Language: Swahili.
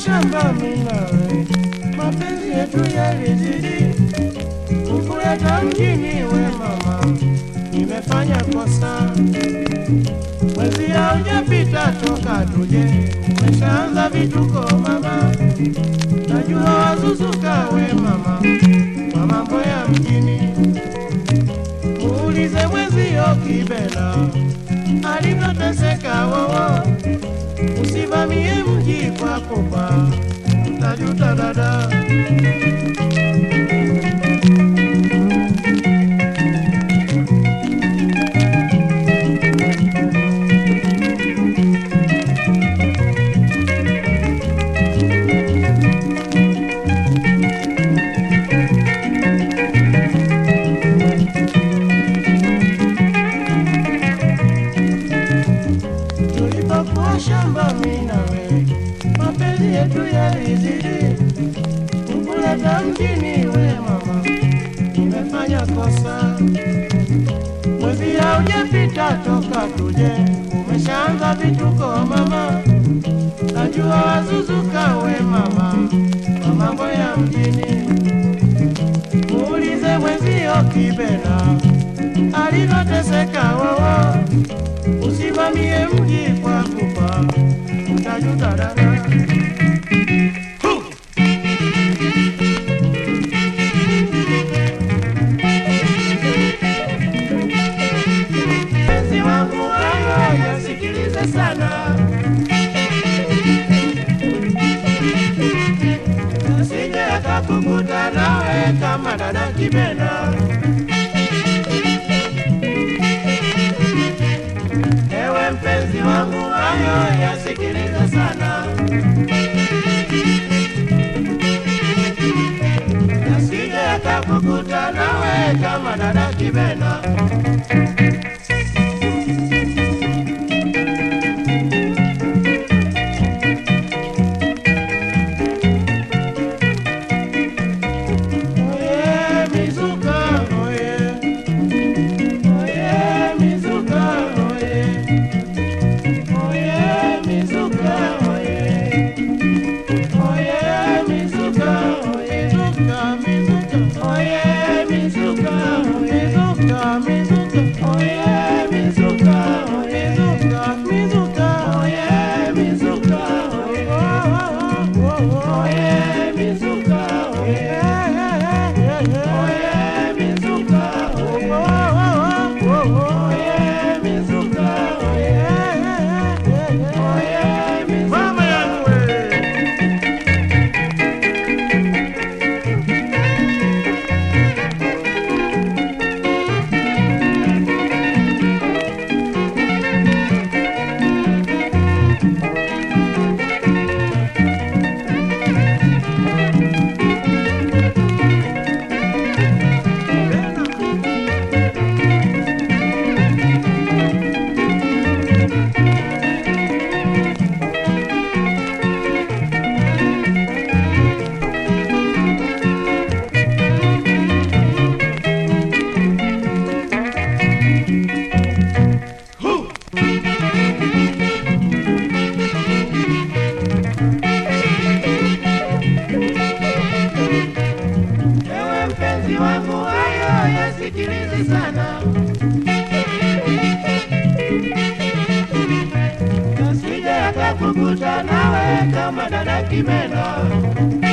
shamba minawe, mapenzi yetu yalizidi kukuleta mjini. We mama, nimefanya kosa, mwezi haujapita toka tuje, umeshaanza vituko mama, najua wazuzuka we mama, kwa mambo ya mjini. Muulize mwezio Kibela alivyoteseka wowo, usivamie mji kwa kopa, utajuta dada. tulipokuwa shamba mimi na wewe, mapenzi yetu yalizidi kukuleta mjini. We mama, nimefanya kosa, mwezi haujapita toka tuje, umeshaanza vituko mama, najua wazuzuka we mama, kwa mambo ya mjini. Muulize mwezio Kibela alivyoteseka wowo usimamie mji kwa kufa, utajuta dada. Mpenzi wangu hayo yasikilize sana, asije akakukuta nawe kama dada Kibena. Ewe mpenzi wangu, hayo yasikilize sana, yasije akakukuta nawe kama dada Kibena. Oye, mizuka, oye. Oye, mizuka, oye. Oye, mizuka, oye. Oye, mizuka, oye. Mizuka, mizuka. Oye, mizuka, oye. Mizuka, mizuka. Oye, mizuka, oye. Mizuka, mizuka. Oye, mizuka, oye. Oye, mizuka, oye. Oye, mizuka, oye. Oye, mizuka, oye. Oye, Mama yangu wewe. Ewe mpenzi wangu, hayo yasikilize sana, yasije yakakukuta nawe kama dada Kimena.